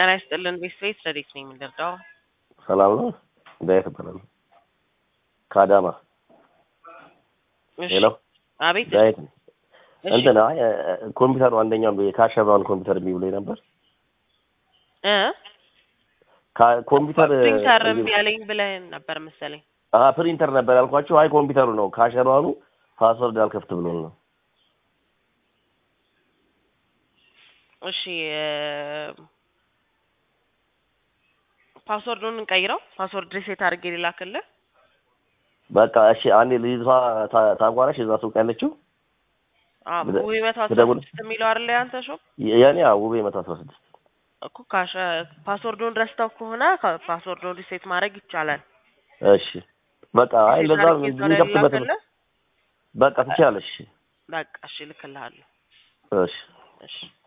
ጤና ይስጥልን ቤተሰቤት ረዴት ነኝ የምንደርዳው ሰላም ነው። ዳዊት እባላለሁ ከአዳማ። ሄሎ አቤት ዳዊት ነኝ። እሺ እንትን አይ ኮምፒውተሩ አንደኛው ካሸባውን ኮምፒውተር እምቢ ብሎኝ ነበር። እ ካ- ኮምፒውተር ፕሪንተር እምቢ አለኝ ብለህ ነበር መሰለኝ። አሀ ፕሪንተር ነበር ያልኳቸው። አይ ኮምፒውተሩ ነው ካሸባኑ ፓስወርድ አልከፍት ብሎን ነው። እሺ እ፣ ፓስወርዱን እንቀይረው። ፓስወርድ ሪሴት አድርጌ ሊላክልህ። በቃ እሺ አንዴ ልጅቷ ታ- ታቋራሽ እዛ ሱቅ ያለችው አዎ ብለ- ውይ መቶ አስራ ብደውል- ስድስት የሚለው አይደለ ያንተ ሾፕ የኔ ውቤ መቶ አስራ ስድስት እኮ ካሸ ፓስወርዱን ረስተው ከሆነ ካ- ፓስወርዱን ሪሴት ማድረግ ይቻላል። እሺ በቃ አይ ሪሴት እንደዛ አድርጌ እዛው ላይ የሚከፍትበት ልላክልህ። በቃ ትችላለሽ። በቃ እሺ እልክልሃለሁ። እሺ እሺ